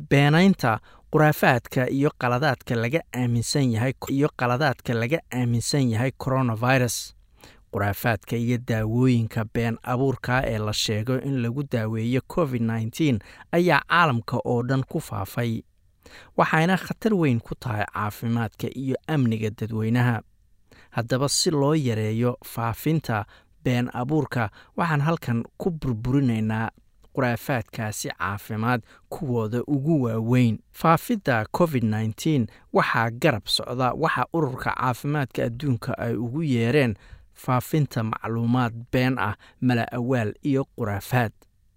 beenaynta khuraafaadka iyo qaladaadka laga aaminsan yahay iyo qaladaadka laga aaminsan yahay coronavirus khuraafaadka iyo daawooyinka been abuurka ee la sheego in lagu daaweeyo covid nneteen ayaa caalamka oo dhan ku faafay waxayna khatar weyn ku tahay caafimaadka iyo amniga dadweynaha haddaba si loo yareeyo faafinta been abuurka waxaan halkan ku burburinaynaa khuraafaadkaasi caafimaad kuwooda ugu waaweyn faafidda covid nneteen waxaa garab socda waxa ururka caafimaadka adduunka ay ugu yeereen faafinta macluumaad been ah mala awaal iyo khuraafaad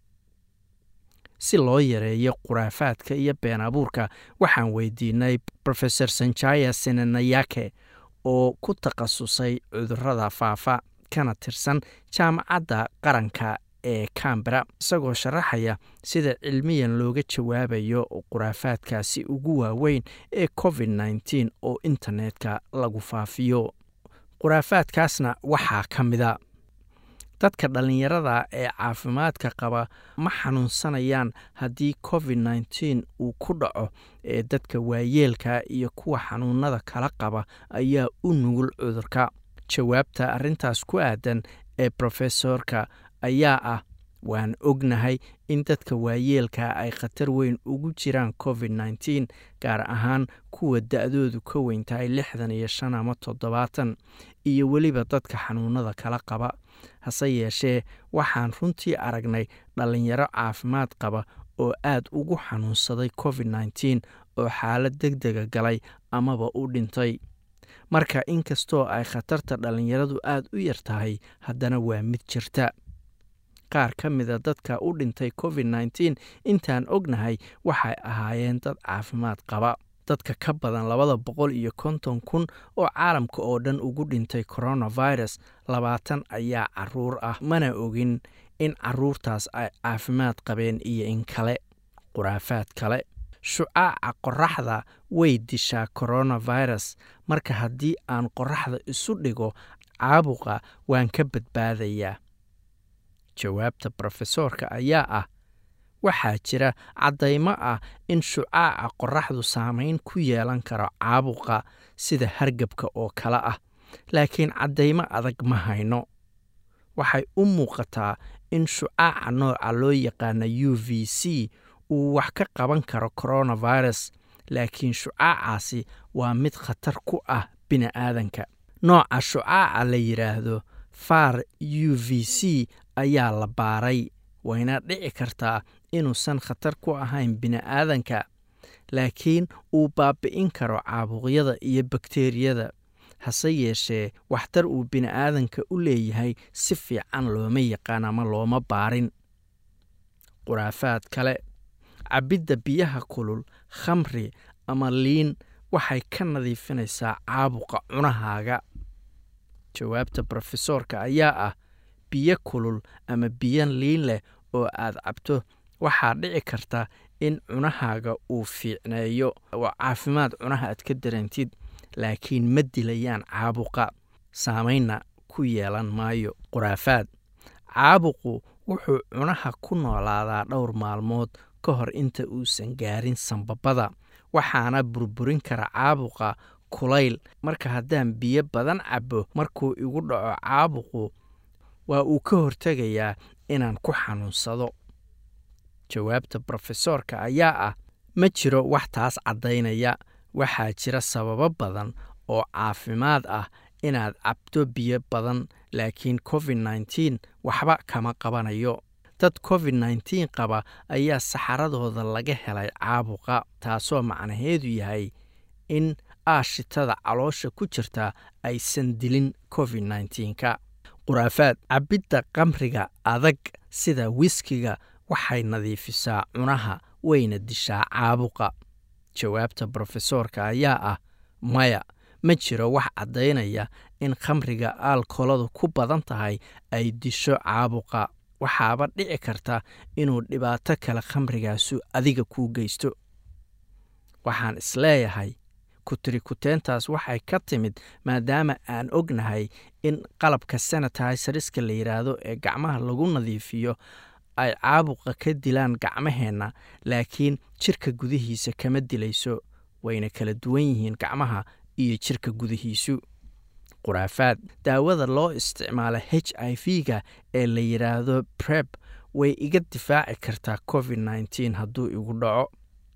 si loo yareeyo khuraafaadka iyo been abuurka waxaan weydiinay rofeor sanjaya senanayake oo ku takhasusay cudurada faafa kana tirsan jaamacadda qaranka ee cambera isagoo sharaxaya sida cilmiyan looga jawaabayo khuraafaadkaasi ugu waaweyn ee covid nneteen oo internetka lagu faafiyo khuraafaadkaasna waxaa ka mida dadka dhallinyarada ee caafimaadka qaba ma xanuunsanayaan haddii covid nneteen uu ku dhaco ee dadka waayeelka iyo kuwa xanuunada kala qaba ayaa u nugul cudurka jawaabta arrintaas ku aadan ee brofesorka ayaa ah waan ognahay in dadka waayeelka ay khatar weyn ugu jiraan covid nneteen gaar ahaan kuwa da-doodu ka weyn tahay lixdan iyo shan ama toddobaatan iyo weliba dadka xanuunada kala qaba hase yeeshee waxaan runtii aragnay dhallinyaro caafimaad qaba oo aad ugu xanuunsaday covid nneteen oo xaalad deg dega galay amaba u dhintay marka inkastoo ay khatarta dhallinyaradu aad u yar tahay haddana waa mid jirta qaar ka mida dadka u dhintay covid nneteen intaan ognahay waxay ahaayeen dad caafimaad qaba dadka ka badan labada boqol iyo konton kun oo caalamka oo dhan ugu dhintay coronavirus labaatan ayaa caruur ah mana ogin in caruurtaas ay caafimaad qabeen iyo in kale khuraafaad kale shucaaca qoraxda way dishaa coronavirus marka haddii aan qoraxda isu dhigo caabuqa waan ka badbaadayaa jawaabta brofesoorka ayaa ah waxaa jira caddaymo ah in shucaaca qoraxdu saameyn ku yeelan karo caabuqa sida hargebka oo kale ah laakiin caddaymo adag ma hayno waxay u muuqataa in shucaaca nooca loo yaqaana u v c uu wax ka qaban karo coronavirus laakiin shucaacaasi waa mid khatar ku ah bini'aadanka nooca shucaaca la yidhaahdo far u v c ayaa la baaray wayna dhici kartaa inuusan khatar ku ahayn bini'aadanka laakiin uu baabi'in karo caabuqyada iyo bakteriyada hase yeeshee waxtar uu bini'aadanka u leeyahay si fiican looma yaqaan ama looma baarin khuraafaad kale cabbidda biyaha kulul khamri ama liin waxay ka nadiifinaysaa caabuqa cunahaaga jawaabta brofesoorka ayaa ah biyo kulul ama biyo liin leh oo aad cabto waxaa dhici karta in cunahaaga uu fiicneeyo oo caafimaad cunaha aad ka dareentid laakiin ma dilayaan caabuqa saameynna ku yeelan maayo khuraafaad caabuqu wuxuu cunaha ku noolaadaa dhowr maalmood ka hor inta uusan gaarin sambabada waxaana burburin kara caabuqa kulayl marka haddaan biyo badan cabbo markuu igu dhaco caabuqu waa uu ka hortegayaa inaan ku xanuunsado jawaabta brofesoorka ayaa ah ma jiro wax taas caddaynaya waxaa jira sababo badan oo caafimaad ah inaad cabto biyo badan laakiin covid nneteen waxba kama qabanayo dad covid nneteen qaba ayaa saxaradooda laga helay caabuqa taasoo macnaheedu yahay in aashitada caloosha ku jirta aysan dilin covid nneteenka khuraafaad cabbidda qamriga adag sida wiskiga waxay nadiifisaa cunaha wayna dishaa caabuqa jawaabta brofesoorka ayaa ah maya ma jiro wax caddaynaya in khamriga aalkoladu ku badan tahay ay disho caabuqa waxaaba dhici karta inuu dhibaato kale khamrigaasu adiga kuu geysto waxaan isleeyahay kutirikuteentaas waxay ka timid maadaama aan ognahay in qalabka sanitizeriska la yidhaahdo ee gacmaha lagu nadiifiyo ay caabuqa ka dilaan gacmaheenna laakiin jirka gudihiisa kama dilayso wayna kala duwan yihiin gacmaha iyo jirka gudihiisu khuraafaad daawada loo isticmaala h i v-ga ee la yidhaahdo breb way iga difaaci kartaa covid nneteen hadduu igu dhaco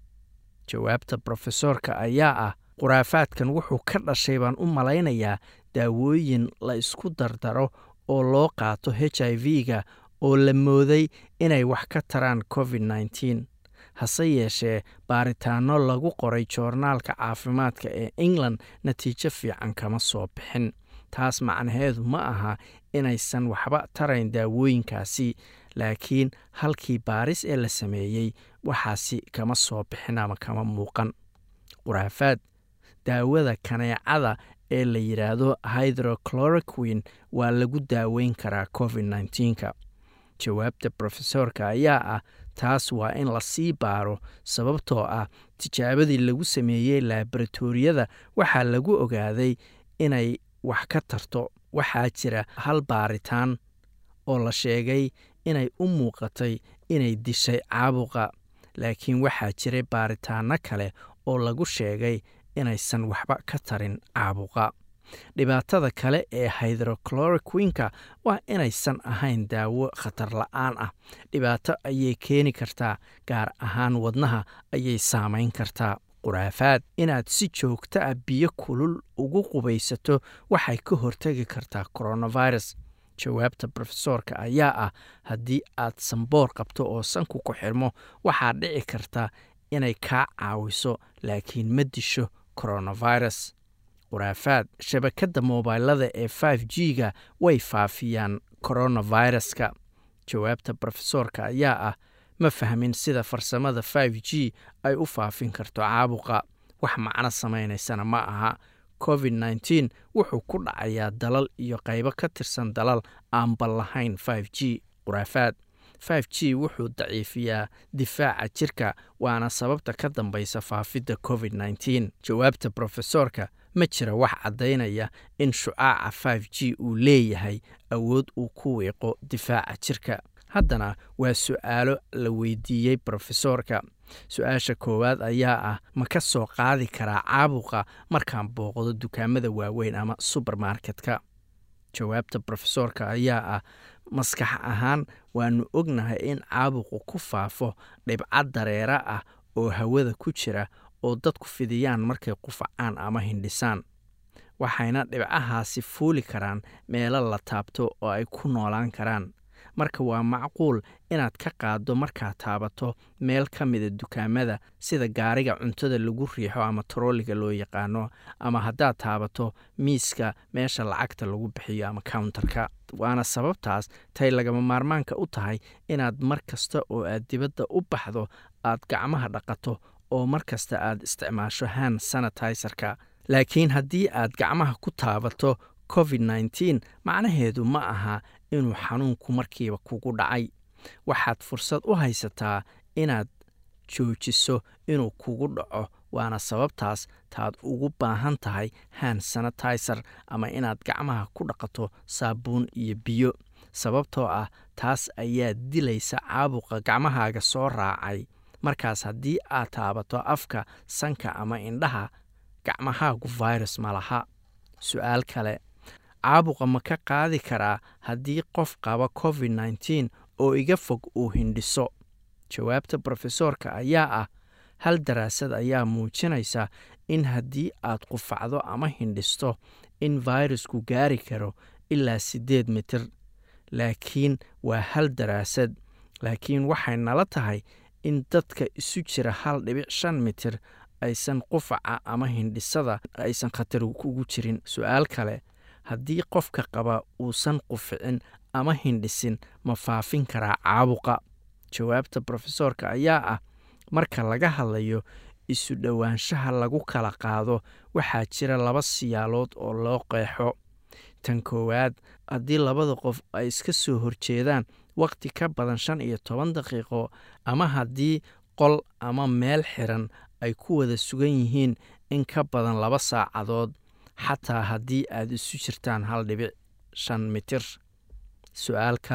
jawaabta brofesoorka ayaa ah khuraafaadkan wuxuu ka dhashay baan u malaynayaa daawooyin la isku dardaro oo loo qaato h i v-ga oo la mooday inay wax ka taraan covid nneteen hase yeeshee baaritaanno lagu qoray joornaalka caafimaadka ee england natiijo fiican kama soo bixin taas macnaheedu ma aha inaysan waxba tarayn daawooyinkaasi laakiin halkii baaris ee la sameeyey waxaasi kama soo bixin ama kama muuqan khuraafaad daawada kaneecada ee la yidhaahdo hydrochloroquin waa lagu daaweyn karaa covid nneteenka jawaabta brofesoorka ayaa ah taas waa in lasii baaro sababtoo ah tijaabadii lagu sameeyey laboratoriyada waxaa lagu ogaaday inay wax ka tarto waxaa jira hal baaritaan oo la sheegay inay u muuqatay inay dishay caabuqa laakiin waxaa jiray baaritaanno kale oo lagu sheegay inaysan waxba ka tarin caabuqa dhibaatada kale ee hydrochloroquinka waa inaysan ahayn daawo khatar la-aan ah dhibaato ayay keeni kartaa gaar ahaan wadnaha ayay saamayn kartaa khuraafaad inaad si joogto ah biyo kulul ugu qubaysato waxay ka hortegi kartaa coronavirus jawaabta brofesoorka ayaa ah haddii aad samboor qabto oo sanku ku xirmo waxaa dhici karta inay kaa caawiso laakiin ma disho coronavirus khuraafaad shabakadda moobailada ee f g ga way faafiyaan coronaviruska jawaabta brofesoorka ayaa ah ma fahmin sida farsamada f g ay u faafin karto caabuqa wax macno samaynaysana ma aha covid nneteen wuxuu ku dhacayaa dalal iyo qaybo ka tirsan dalal aan bal lahayn f g khuraafaad f g wuxuu daciifiyaa difaaca jirka waana sababta ka dambaysa faafidda covid nneteen jawaabta brofesoorka ma jira wax caddaynaya in shucaaca f g uu leeyahay awood uu ku wiiqo difaaca jirka haddana waa su'aalo la weydiiyey brofesoorka su-aasha koowaad ayaa ah ma ka soo qaadi karaa caabuqa markaan booqdo dukaamada waaweyn ama subermarketka jawaabta brofesoorka ayaa ah maskax ahaan waannu ognahay in caabuqu ku faafo dhibcad dareera ah oo hawada ku jira oo dadku fidiyaan markay qufacaan ama hindhisaan waxayna dhibcahaasi fuuli karaan meelo la taabto oo ay ku noolaan karaan marka waa macquul inaad ka qaaddo markaad taabato meel ka mida dukaamada sida gaariga cuntada lagu riixo ama tarooliga loo yaqaano ama haddaad taabato miiska meesha lacagta lagu bixiyo ama countarka waana sababtaas tay lagama maarmaanka u tahay inaad mar kasta oo aad dibadda u baxdo aad gacmaha dhaqato oo mar kasta aad isticmaasho hand sanitizerka laakiin haddii aad gacmaha ku taabato covid nneteen macnaheedu ma aha inuu xanuunku markiiba kugu dhacay waxaad fursad u haysataa inaad joojiso inuu kugu dhaco waana sababtaas taad ugu baahan tahay hand sanitizer ama inaad gacmaha ku dhaqato saabuun iyo biyo sababtoo ah taas ayaa dilaysa caabuqa gacmahaaga soo raacay markaas haddii aad taabato afka sanka ama indhaha gacmahaagu virus ma laha su-aal kale caabuqa ma ka qaadi karaa haddii qof qaba covid nneteen oo iga fog uu hindhiso jawaabta brofesoorka ayaa ah hal daraasad ayaa muujinaysa in haddii aad qufacdo ama hindhisto in fayrasku gaari karo ilaa siddeed mitir laakiin waa hal daraasad laakiin waxay nala tahay in dadka isu jira hal dhibic shan mitir aysan qufaca ama hindhisada aysan khatar kugu jirin su-aal kale haddii qofka qaba uusan quficin ama hindhisin ma faafin karaa caabuqa jawaabta brofesoorka ayaa ah marka laga hadlayo isu dhowaanshaha lagu kala qaado waxaa jira laba siyaalood oo loo qeexo tan koowaad haddii labada qof ay iska soo horjeedaan wakhti ka badan shan iyo toban daqiiqo ama haddii qol ama meel xiran ay ku wada sugan yihiin in ka badan laba saacadood xataa haddii aad isu jirtaan hal dhibic shan mitir su-aal kale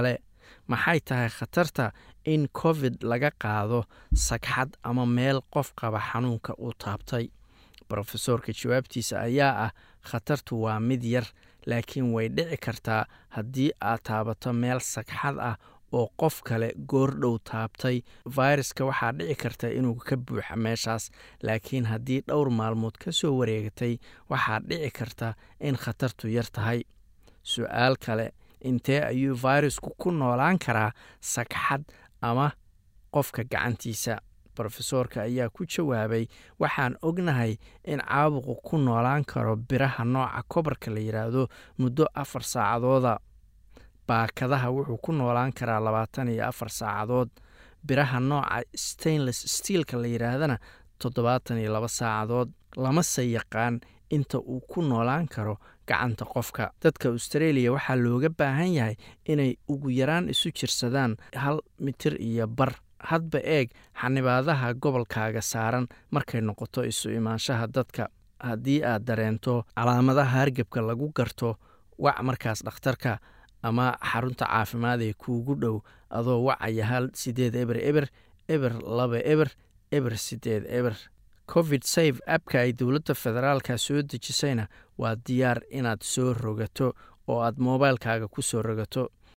maxay tahay khatarta in covid laga qaado sagxad ama meel qof qaba xanuunka uu taabtay brofesoorka jawaabtiisa ayaa ah khatartu waa mid yar laakiin way dhici kartaa haddii aad taabato meel sagxad ah oo qof kale goordhow taabtay fayraska waxaa dhici karta inuu ka buuxa meeshaas laakiin haddii dhowr maalmood ka soo wareegatay waxaa dhici karta in khatartu yar tahay su-aal kale intee ayuu fayrasku ku noolaan karaa sagxad ama qofka gacantiisa rofesoorka ayaa ku jawaabay waxaan ognahay in caabuqu ku noolaan karo biraha nooca kobarka la yidhaahdo muddo afar saacadooda baakadaha wuxuu ku noolaan karaa labaatan iyo afar saacadood biraha nooca stainless steelka la yidhaahdana toddobaatan iyo laba saacadood lamase yaqaan inta uu ku noolaan karo gacanta qofka dadka australia waxaa looga baahan yahay inay ugu yaraan isu jirsadaan hal mitir iyo bar hadba eeg xanibaadaha gobolkaaga saaran markay noqoto isu imaanshaha dadka haddii aad dareento calaamadaha hargebka lagu garto wac markaas dhakhtarka ama xarunta caafimaad ee kuugu dhow adoo wacaya hal sideed eber eber eber laba eber eber sideed eber covid safe abka ay dowladda federaalka soo dejisayna waa diyaar inaad soo rogato oo aad moobaylkaaga ku soo rogato